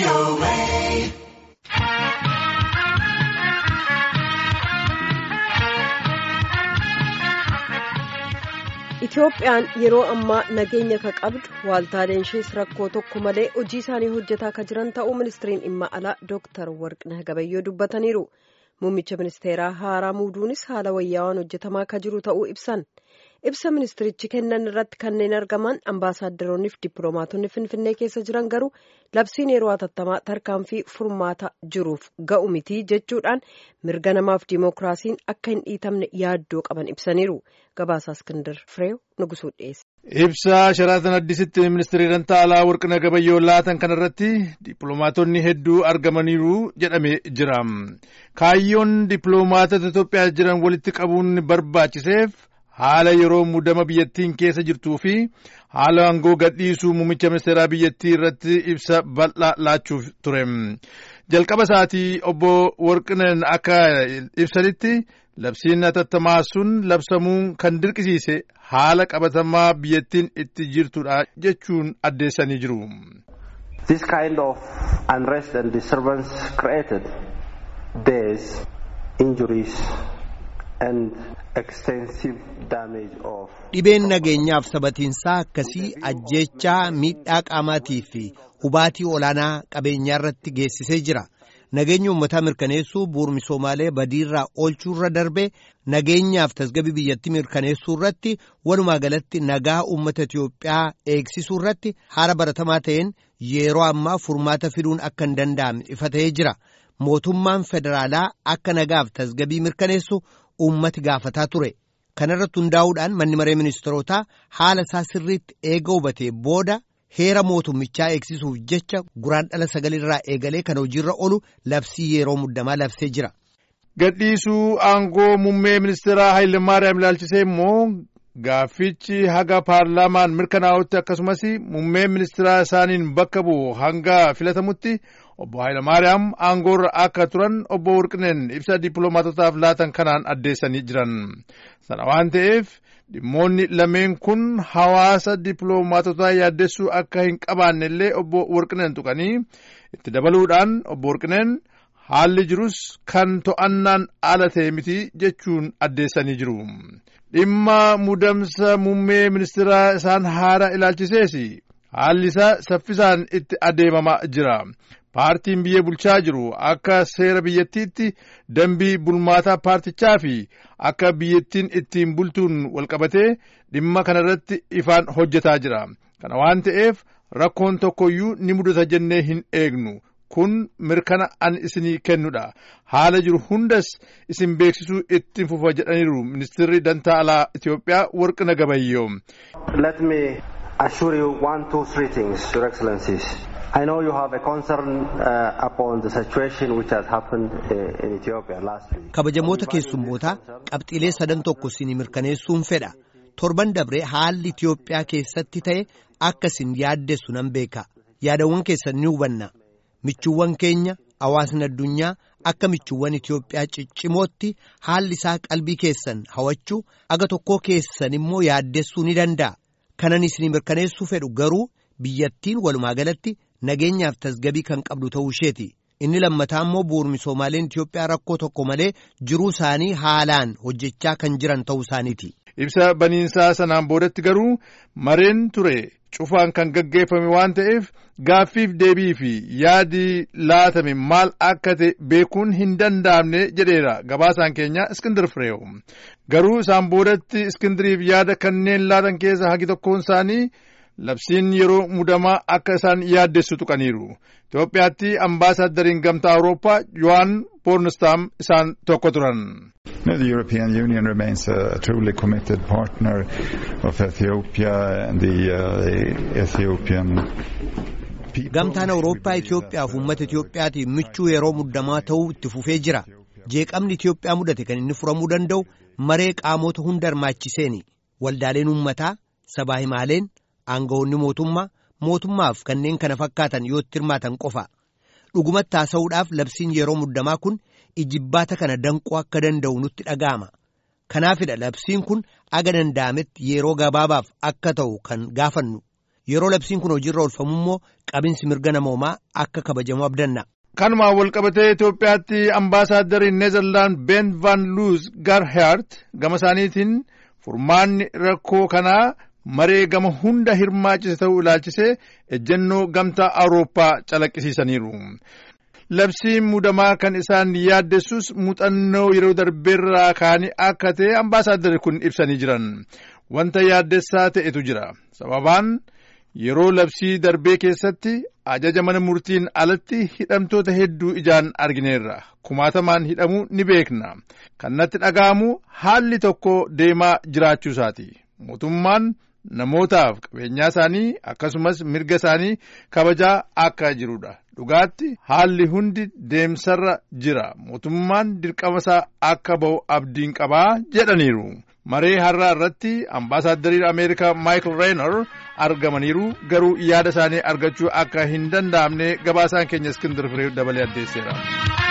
Itoophiyaan yeroo ammaa nageenya ka qabdu waaltaaleen ishees rakkoo tokko malee hojii isaanii hojjetaa ka jiran ta'uu ministiriin dhimma alaa Dooktar Warqinah Gabayyoo dubbataniiru. Muummicha ministeeraa haaraa muuduunis haala wayyaawaan hojjetamaa ka jiru ta'uu ibsan. Ibsa ministirichi kennan irratti kanneen argaman ambaasaaddoroonniif dippiloomaatonni Finfinnee keessa jiran garuu labsiin yeroo hatattamaa tarkaanfii furmaata jiruuf ga'u miti jechuudhaan mirga namaaf dimookiraasiin akka hin dhiitamne yaaddoo qaban ibsaniiru. Gabaasaa Iskindar Fireew Nugusuu dhiyeesse. Ibsa sharaatan addisitti ministeerri dantaa alaa Warqina Gabayyoo laatan kanarratti dippiloomaatonni hedduu argamaniiru jedhamee jira. Kaayyoon dippiloomaatota Itoophiyaa jiran walitti qabuun barbaachiseef haala yeroo muddama biyyattiin keessa jirtuu fi haala aangoo gadhiisuu muummicha ministeeraa biyyattii irratti ibsa bal'aa laachuuf ture. Jalqaba isaatii obbo Warqineen akka ibsanitti labsiin hatattamaa sun labsamuun kan dirqisiise haala qabatamaa biyyattiin itti jirtudha jechuun addeessanii jiru. This kind of unrest and disturbance created deaths, injuries and extensive damage of Dhibeen nageenyaaf sabatiinsaa akkasii ajjeechaa miidhaa qaamaatii fi hubaatii olaanaa qabeenyaa irratti geessisee jira. Nageenya uummataa mirkaneessuu bu'uura misoomaalee badiirraa oolchuurra darbee nageenyaaf tasgabbii biyyattii mirkaneessuu irratti walumaa galatti nagaa uummata Itiyoophiyaa eegsisuu irratti haala baratamaa ta'een yeroo ammaa furmaata fiduun akka hin danda'amne ifa ta'ee jira. Mootummaan federaalaa akka nagaaf tasgabbii mirkaneessu uummati gaafataa ture. Kana irratti hundaa'uudhaan manni maree ministeerotaa haala isaa sirriitti eega hubatee booda. heera mootummichaa eegsisuuf jecha guraandhala sagalirraa eegalee kan hojiirra oolu labsii yeroo muddamaa labsee jira. Gadhiisuu aangoo muummee ministeeraa Hayilemaariyaam ilaalchisee immoo gaaffichi haga paarlaamaan mirkanaa'utti akkasumas muummee ministeeraa isaaniin bakka bu'u hanga filatamutti obbo Hayilemaariyaam aangoorra akka turan obbo Warqineen ibsa dippiloomaatotaaf laatan kanaan addeessanii jiran. Sana waan ta'eef. dhimmoonni lameen kun hawaasa dippiloomaatotaa yaaddessuu akka hin qabaanne illee obbo Warqineen tuqanii itti dabaluudhaan obbo Warqineen haalli jirus kan to'annaan ala ta'e miti jechuun addeessanii jiru. Dhimma muudamsa muummee ministeeraa isaan haaraa ilaalchisees haalli isaa saffisaan itti adeemamaa jira. Paartiin biyya bulchaa jiru akka seera biyyattiitti dambii bulmaataa paartichaa fi akka biyyattiin ittiin bultuun walqabatee dhimma kanarratti ifaan hojjetaa jira. Kana waan ta'eef rakkoon tokkoyyuu ni mudata jennee hin eegnu. Kun mirkana an isinii kennudha. Haala jiru hundas isin beeksisuu ittiin fufa jedhaniiru ministeerri dantaa alaa Itoophiyaa Warqina Gabayyoo. Let me assure you one, two, three things, Your Excellencies. I know you have a concern uh, upon the situation which has happened uh, in Ethiopia last week. Kabajamoota keessummootaa qabxiilee sadan tokko isin mirkaneessuun fedha. Torban dabree haalli Itiyoophiyaa keessatti ta'e akka isin yaaddessu nan beeka. Yaadawwan keessan ni hubanna. Michuuwwan keenya hawaasni addunyaa akka michuuwwan Itiyoophiyaa ciccimootti haalli isaa qalbii keessan hawachuu aga tokkoo keessan immoo yaaddessuu ni danda'a. Kanan isin mirkaneessuu fedhu garuu biyyattiin walumaa galatti nageenyaaf tasgabii kan qabdu ta'uu isheeti. Inni lammataa immoo bu'uura misoomaaleen Itiyoophiyaa rakkoo tokko malee jiruu isaanii haalaan hojjechaa kan jiran ta'uu isaaniiti. Ibsa baniinsaa sanaan boodatti garuu mareen ture cufaan kan gaggeeffame waan ta'eef gaaffiif deebii fi yaadi laatame maal akka ta'e beekuun hin danda'amne jedheera gabaasaan keenya Iskindir Fireew. Garuu isaan boodatti Iskindiriif yaada kanneen laatan keessa hagi tokkoon isaanii labsiin yeroo mudamaa akka isaan yaaddessu tuqaniiru. Itoophiyaatti ambaasaaddariin gamtaa Awurooppaa Yohaan Boornistaam isaan tokko turan. The European Union remains a truly committed partner of Ethiopia and the uh, Ethiopian Gamtaan Awurooppaa Itoophiyaaf uummata Itoophiyaatiif michuu yeroo muddamaa ta'uu itti fufee jira. Jeeqamni Itoophiyaa mudate kan inni furamuu danda'u maree qaamota hunda hirmaachiseeni. Waldaaleen uummataa, sabaa himaaleen, aangawoonni mootummaa, mootummaaf kanneen kana fakkaatan yoo itti hirmaatan qofa. Dhugumatti haasa'uudhaaf labsiin yeroo muddamaa kun ijibbaata kana danquu akka danda'u nutti dhaga'ama. Kanaafidha labsiin kun aga danda'ametti yeroo gabaabaaf akka ta'u kan gaafannu. yeroo labsiin kun hojiirra oolfamu immoo qabinsi mirga namoomaa akka kabajamu abdanna. Kanumaan walqabatee Itoophiyaatti ambaasaaddari Neezerlaand Ben Van Luus Garhaart gama isaaniitiin furmaanni rakkoo kanaa maree gama hunda hirmaachise ta'uu ilaalchisee ejjennoo gamtaa Awurooppaa calaqqisiisaniiru. Labsiin muudamaa kan isaan yaaddessus muuxannoo yeroo darbeerraa kaanii akka ta'e ambaasaaddari kun ibsanii jiran. Wanta yaaddessaa ta'etu jira. Sababaan yeroo labsii darbee keessatti ajaja mana murtiin alatti hidhamtoota hedduu ijaan argineerra. Kumaatamaan hidhamuu ni beekna. Kan natti dhaga'amu haalli tokko deemaa jiraachuu isaati. Mootummaan namootaaf qabeenyaa isaanii akkasumas mirga isaanii kabajaa akka jirudha. Dhugaatti haalli hundi deemsarra jira. Mootummaan dirqama isaa akka ba'u abdiin qabaa jedhaniiru. maree har'aa irratti ambaasaaddariin ameerikaa maayikil reenar argamaniiru garuu yaada isaanii argachuu akka hin danda'amne gabaasaan keenya iskindir firee dabalee addeesseera.